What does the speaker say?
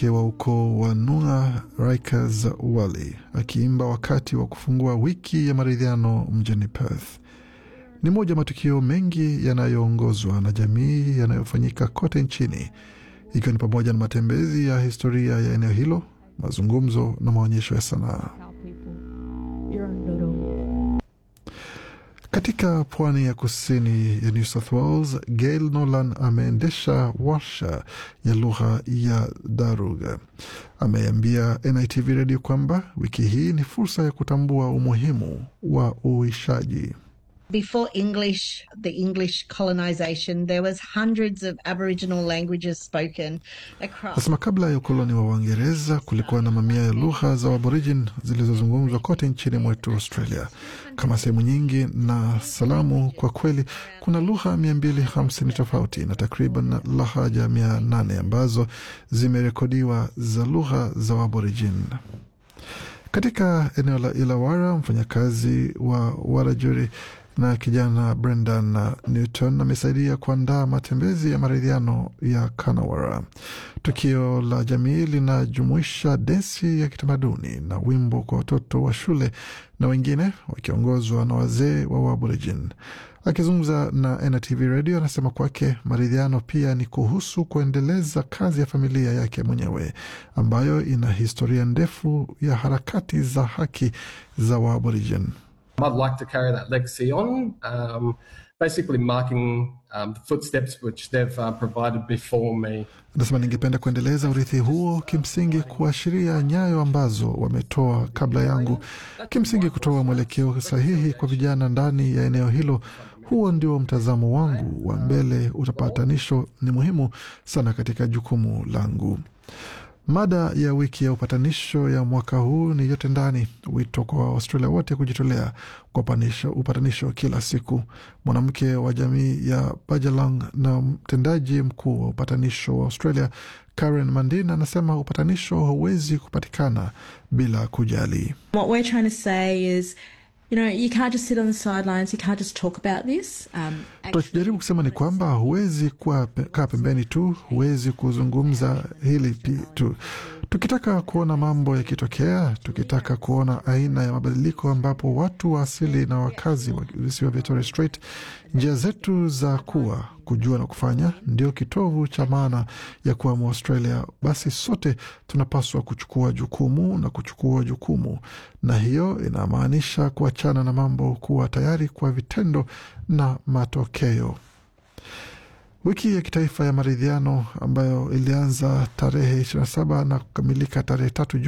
wa ukoo wa Nunga Rikers Wali akiimba wakati wa kufungua wiki ya maridhiano mjini Perth. Ni moja ya matukio mengi yanayoongozwa na jamii yanayofanyika kote nchini, ikiwa ni pamoja na matembezi ya historia ya eneo hilo, mazungumzo na maonyesho ya sanaa. Katika pwani ya kusini ya New South Wales, Gail Nolan ameendesha warsha ya lugha ya Daruga. Ameambia NITV redio kwamba wiki hii ni fursa ya kutambua umuhimu wa uishaji. Before English, the English colonization, there was hundreds of Aboriginal languages spoken across. Nasema kabla ya ukoloni wa Uingereza kulikuwa na mamia ya lugha za Aborigin zilizozungumzwa kote nchini mwetu Australia kama sehemu nyingi na salamu. Kwa kweli kuna lugha mia mbili hamsini tofauti na takriban lahaja mia nane ambazo zimerekodiwa za lugha za Aborigin. Katika eneo la Illawarra, mfanyakazi wa Warajuri na kijana Brendan Newton amesaidia kuandaa matembezi ya maridhiano ya Kanawara. Tukio la jamii linajumuisha densi ya kitamaduni na wimbo kwa watoto wa shule na wengine wakiongozwa na wazee wa Waborijin. Akizungumza na NTV Radio anasema kwake maridhiano pia ni kuhusu kuendeleza kazi ya familia yake mwenyewe ambayo ina historia ndefu ya harakati za haki za Waborijin. I'd like to carry that legacy on, um, basically marking um, the footsteps which they've uh, provided before me. Anasema ningependa kuendeleza urithi huo, kimsingi kuashiria nyayo ambazo wametoa kabla yangu, kimsingi kutoa mwelekeo sahihi kwa vijana ndani ya eneo hilo. Huo ndio mtazamo wangu wa mbele. Utapatanisho ni muhimu sana katika jukumu langu. Mada ya wiki ya upatanisho ya mwaka huu ni yote ndani, wito kwa Australia wote kujitolea kwa upatanisho, upatanisho kila siku. Mwanamke wa jamii ya Bajalang na mtendaji mkuu wa upatanisho wa Australia Karen Mandin anasema upatanisho hauwezi kupatikana bila kujali. What we're trying to say is You know, you can't just sit on the sidelines. You can't just talk about this. Um, tunachojaribu kusema ni kwamba huwezi kuwa kaa pembeni tu, huwezi kuzungumza hili tu. Tukitaka kuona mambo yakitokea, tukitaka kuona aina ya mabadiliko ambapo watu wa asili na wakazi wa visiwa vya Torres Strait, njia zetu za kuwa, kujua na kufanya ndio kitovu cha maana ya kuwa Mwaustralia, basi sote tunapaswa kuchukua jukumu na kuchukua jukumu, na hiyo inamaanisha kuachana na mambo, kuwa tayari kwa vitendo na matokeo. Wiki ya kitaifa ya maridhiano ambayo ilianza tarehe 27 na kukamilika tarehe tatu